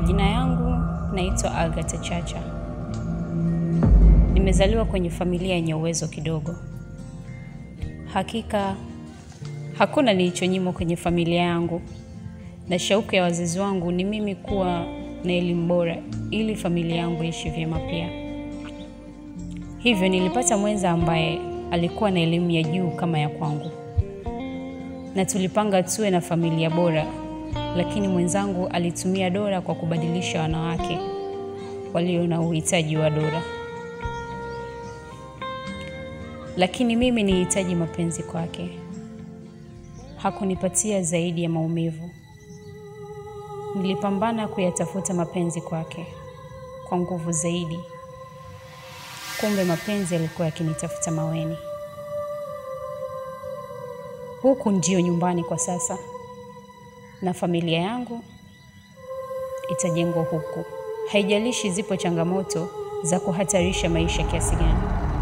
Majina yangu naitwa Agatha Chacha. Nimezaliwa kwenye familia yenye uwezo kidogo. Hakika hakuna nilichonyimwa kwenye familia yangu, na shauku ya wazazi wangu ni mimi kuwa na elimu bora ili familia yangu iishi vyema pia. Hivyo nilipata mwenza ambaye alikuwa na elimu ya juu kama ya kwangu, na tulipanga tuwe na familia bora, lakini mwenzangu alitumia dola kwa kubadilisha wanawake walio na uhitaji wa dola. Lakini mimi nilihitaji mapenzi kwake. Hakunipatia zaidi ya maumivu. Nilipambana kuyatafuta mapenzi kwake kwa nguvu zaidi. Kumbe mapenzi yalikuwa yakinitafuta maweni. Huku ndio nyumbani kwa sasa, na familia yangu itajengwa huku. Haijalishi zipo changamoto za kuhatarisha maisha kiasi gani.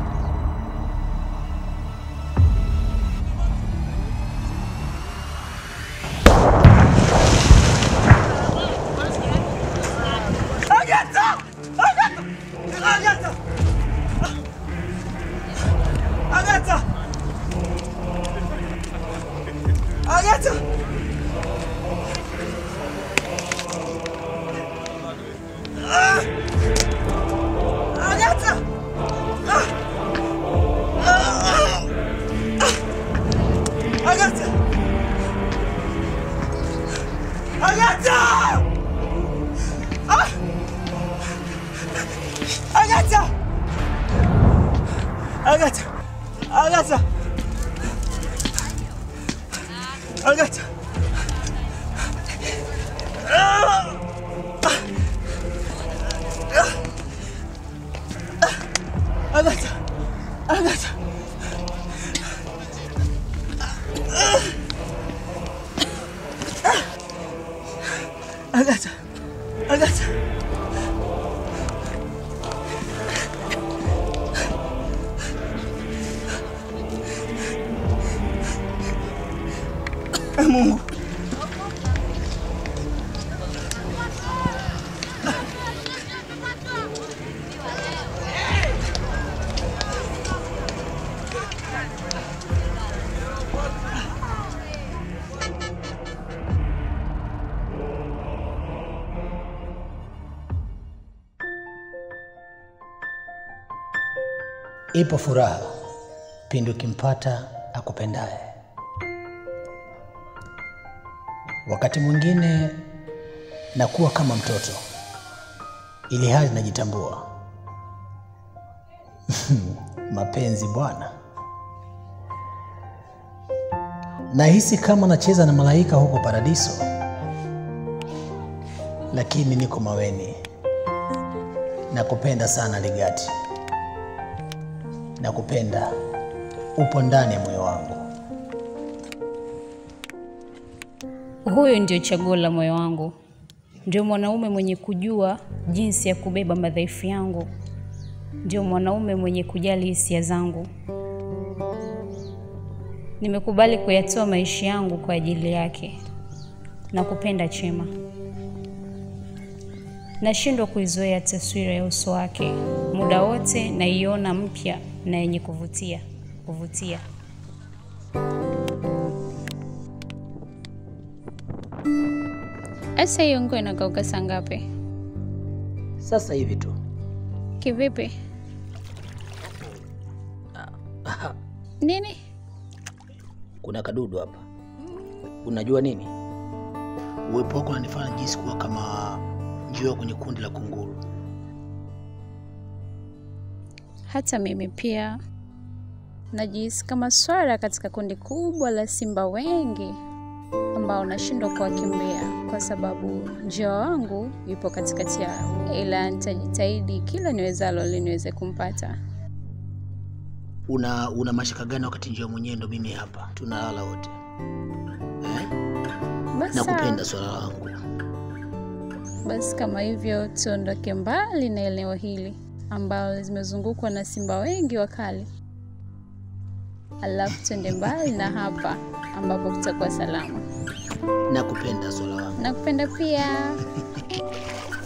Agatha! Agatha! Agatha! Agatha! Agatha! Ah! Agatha! Ah! Ah! Agatha! Agatha! Ah! Agatha! Agatha! Agatha! Agatha! Ah! Agatha! Agatha! Agatha! Agatha! Eh, Mungu. Ipo furaha pindi ukimpata akupendaye. Wakati mwingine nakuwa kama mtoto, ili hali najitambua. Mapenzi bwana, nahisi kama nacheza na malaika huko paradiso, lakini niko maweni. Nakupenda sana Ligati, nakupenda, upo ndani ya moyo wangu. Huyo ndio chaguo la moyo wangu, ndio mwanaume mwenye kujua jinsi ya kubeba madhaifu yangu, ndio mwanaume mwenye kujali hisia zangu. Nimekubali kuyatoa maisha yangu kwa ajili yake na kupenda Chema. Nashindwa kuizoea taswira ya uso wake, muda wote naiona mpya na yenye kuvutia kuvutia. Asa hiyo nguo inakauka saa ngapi? Sasa hivi tu Kivipi? Nini? kuna kadudu hapa. Unajua nini? Uwepo wako unanifanya jinsi kuwa kama njiwa kwenye kundi la kunguru. Hata mimi pia najihisi kama swara katika kundi kubwa la simba wengi ambao nashindwa kuwakimbia kwa sababu njiwa wangu yupo katikati yao, ila nitajitahidi kila niwezalo ili niweze kumpata. Una una mashaka gani wakati njiwa mwenyewe ndo mimi hapa, tunalala wote eh? Basi Nakupenda sawa. swala langu. Basi kama hivyo, tuondoke mbali na eneo hili ambalo zimezungukwa na simba wengi wakali, alafu tuende mbali na hapa ambapo kutakuwa salama. Nakupenda swala langu. Nakupenda pia.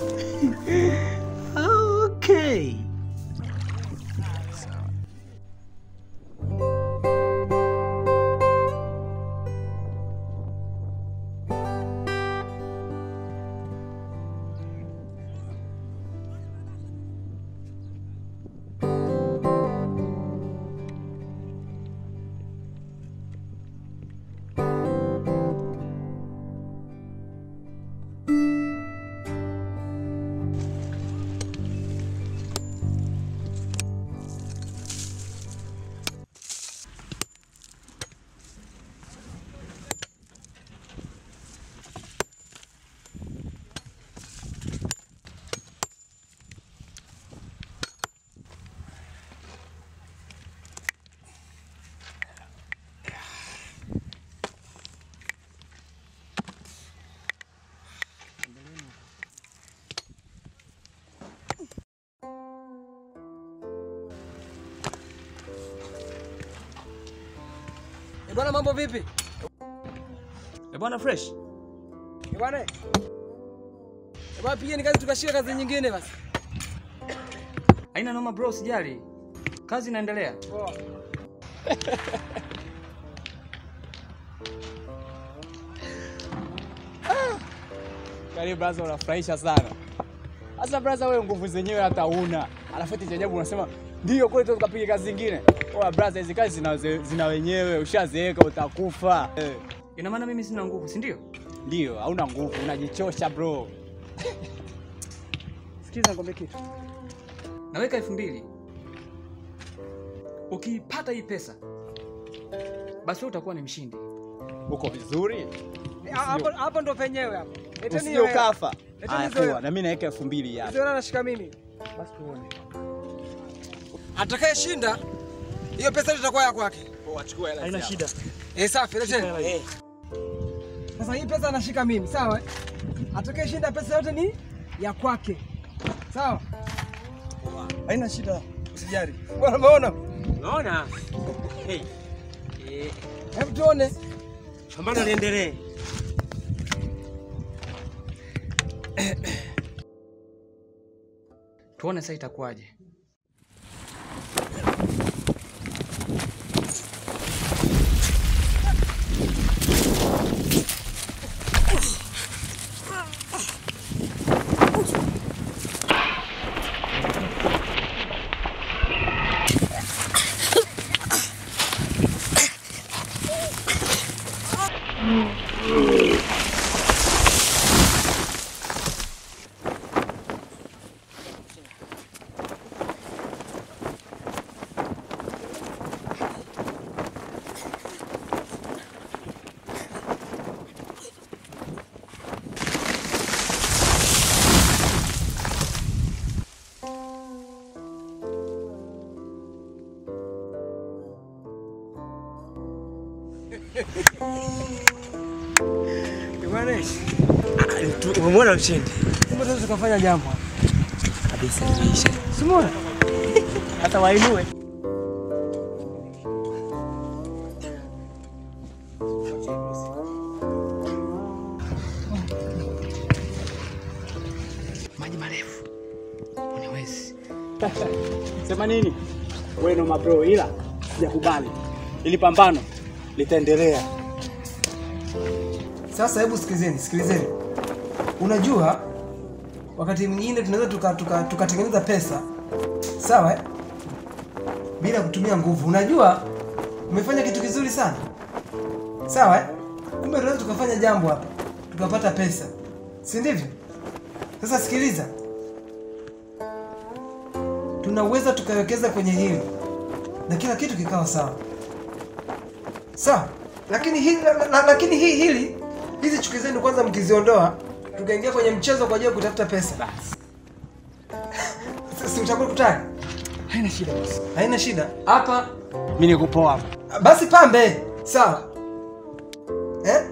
Bwana mambo vipi? Eh, bwana fresh. Eh, Bwana. Eh, Bwana pigeni kazi tukashika kazi nyingine basi. Haina noma bro, sijali. Kazi inaendelea. Poa. Karibu braza, unafurahisha sana. Sasa braza, wewe nguvu zenyewe hata una, alafu eti cha ajabu unasema ndio kweli tu tukapiga kazi zingine. Oa braza, hizi kazi zina, zina wenyewe, ushazeeka utakufa. Eh, Ina maana mimi sina nguvu, si ndio? Ndio, hauna nguvu, unajichosha bro. Sikiza nikwambie kitu. Naweka elfu mbili. Ukiipata hii pesa, basi wewe utakuwa ni mshindi. Uko vizuri? Eh, Hapo hapo ndo penyewe hapo. Leteni Usije hiyo hela. ukafa. Leteni Haya, hizo hela. poa, na mimi naweka elfu mbili hapa. Hizo hela nashika mimi. Basi tuone. Atakayeshinda hiyo pesa yote itakuwa ya kwake. Poa, chukua hela. Haina hizi shida. Eh, safi, leteni. Eh. Sasa hii pesa anashika mimi, sawa? eh? Atakayeshinda pesa yote ni ya kwake. Sawa? Haina shida. Usijali. Bwana umeona? Unaona? Hey. Eh, Hebu tuone. pambano liendelee. Tuone sasa itakuwaje. Bwana, Umemwona mshindi? kumbe sasa tukafanya jambo. Kabisa imeisha. Simona. Hata wainue. Maji marefu. Uniwezi. Sema nini? Wewe ndo mabro, ila sijakubali. Ili pambano litaendelea. Sasa hebu sikilizeni, sikilizeni. Unajua wakati mwingine tunaweza tukatengeneza tuka, tukatengeneza pesa sawa eh? bila kutumia nguvu. Unajua umefanya kitu kizuri sana sawa eh? Kumbe tunaweza tukafanya jambo hapa tukapata pesa, si ndivyo? Sasa sikiliza, tunaweza tukawekeza kwenye hili na kila kitu kikawa sawa sawa, lakini hili, la, la, lakini hii hili hizi chuki zenu kwanza mkiziondoa, tukaingia kwenye mchezo kwa ajili ya kutafuta pesa, si utakuwa kutaka? Haina shida boss. Haina shida hapa. Mimi niko poa hapa. Basi pambe, sawa eh?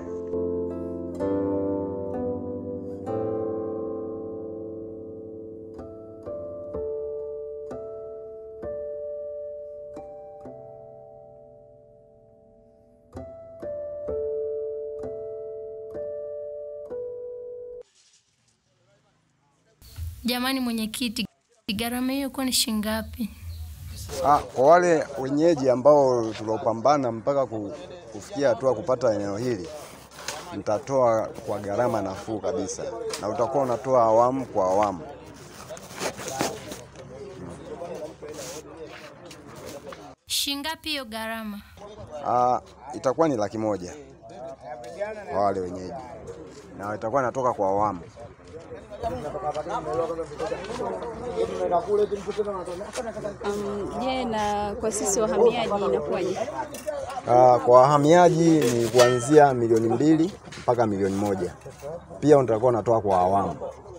Jamani mwenyekiti, gharama hiyo kwa ni shilingi ngapi? Ah, kwa wale wenyeji ambao tuliopambana mpaka ku- kufikia hatua kupata eneo hili, mtatoa kwa gharama nafuu kabisa, na utakuwa unatoa awamu kwa awamu. Shilingi ngapi hiyo gharama? Ah, itakuwa ni laki moja kwa wale wenyeji, na itakuwa inatoka kwa awamu. Um, je, na kwa sisi wahamiaji inakuwaje? Ah, kwa wahamiaji ni kuanzia milioni mbili mpaka milioni moja. Pia utakuwa unatoa kwa awamu.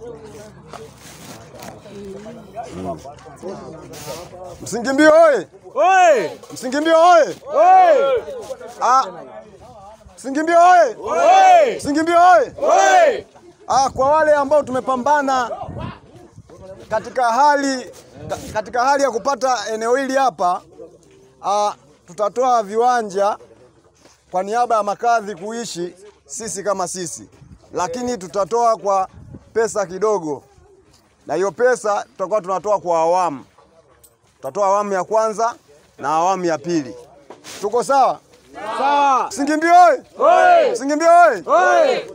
Mm. Msingimbio oye! Oi! Msingimbio oye! Ah, Msingimbio oye! Msingimbio oye! Ah, kwa wale ambao tumepambana katika hali ka- katika hali ya kupata eneo hili hapa ah, tutatoa viwanja kwa niaba ya makadhi kuishi sisi kama sisi, lakini tutatoa kwa pesa kidogo, na hiyo pesa tutakuwa tunatoa kwa awamu. Tutatoa awamu ya kwanza na awamu ya pili. Tuko sawa? Sawa. Singimbi oye! Singimbi oye!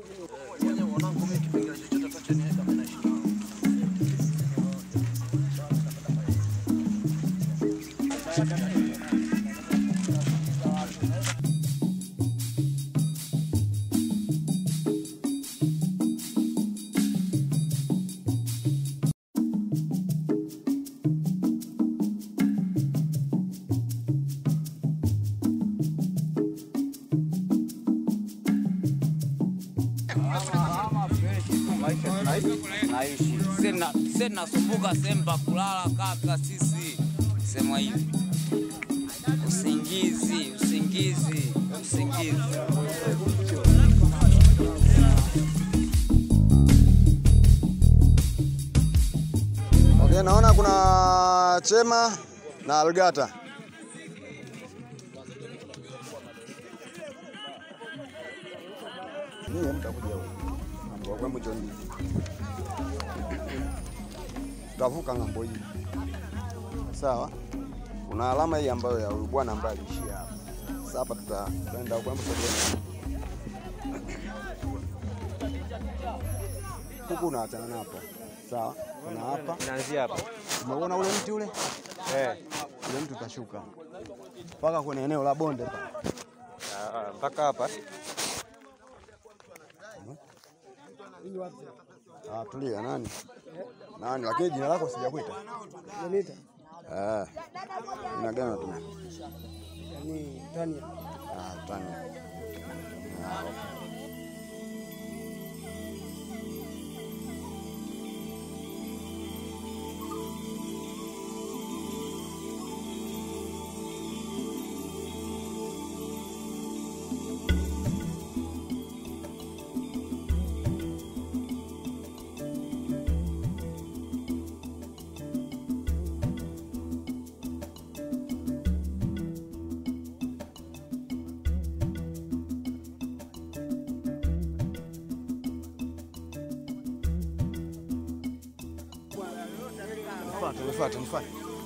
naishi sisi tunasumbuka sehemu pa kulala kaka, sisi sema hivi, usingizi usingizi usingizi. Okay, naona kuna Chema na Algata. Ninyi mtakuja huko. Mambo kwa mjoni. Tutavuka ng'ambo hii. Sawa? Kuna alama hii ambayo ya huyu bwana ambaye aliishia hapa. Sasa hapa tuta- tutaenda huko hapo tutaenda. Huku unaachana na hapo. Sawa? Kuna hapa. Naanzia hapa. Umeona ule mti ule? Eh. Ule mti utashuka mpaka kwenye eneo la bonde pale. Ah, mpaka hapa. Ah, tulia nani? Nani? Lakini jina lako sijakuita. Janita. Eh. Jina gani unatumia? Ni Tania. Ah, Tania. Ah, okay. Nifuate, nifuate, nifuate.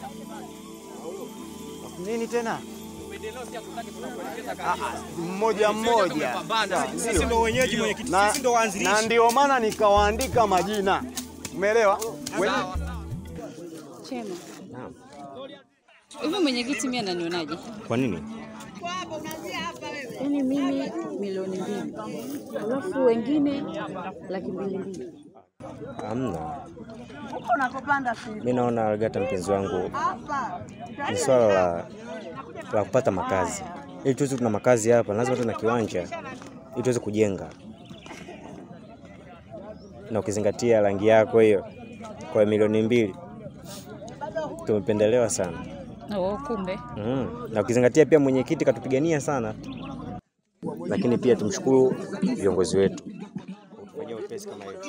Nini tena? Mmoja mmoja. Sisi ndo wenyeji mwenyekiti, Na- sisi ndo waanzilishi. Na ndio maana nikawaandika majina. Umeelewa? We- Chema. Hivi mwenyekiti mimi ananionaje? Kwa nini? Yaani mimi milioni mbili alafu wengine laki mbili mbili. Hamna, mi naona Algata, mpenzi wangu, ni swala la, la kupata makazi. Ili tuweze kuna makazi hapa, lazima tuwe na kiwanja ili tuweze kujenga, na ukizingatia rangi yako hiyo, kwa milioni mbili tumependelewa sana. Oh, kumbe Mm. Na ukizingatia pia mwenyekiti katupigania sana, lakini pia tumshukuru viongozi wetu kutufanyia wepesi kama hiyo.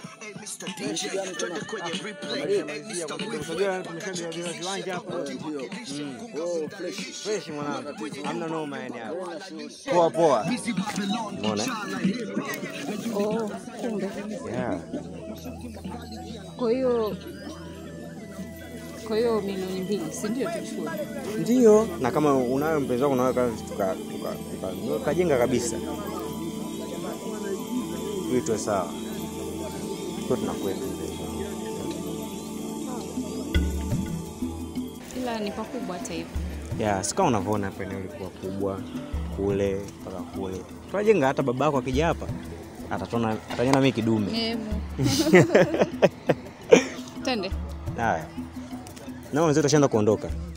Unajua tumeshajenga viwanja hapa. Fresh mwanangu, hamna noma yani hapo. Poa poa. Umeona? oh, kumbe. Yeah. Kwa hiyo kwa hiyo milioni mbili, si ndio? Tuchukue Ndio, na kama unayo mpenzi wako unaweka tuka tuka tuka- tukajenga kabisa ili tuwe sawa, tuwe tunakwenda. ila ni pakubwa hata hivyo. Ya, si kama unavyoona hapa eneo lilikuwa kubwa kule mpaka kule. Tunajenga hata baba yako akija hapa atatona atanyana mimi kidume. Hebu. Twende. Haya. Na wenzetu washaanza kuondoka.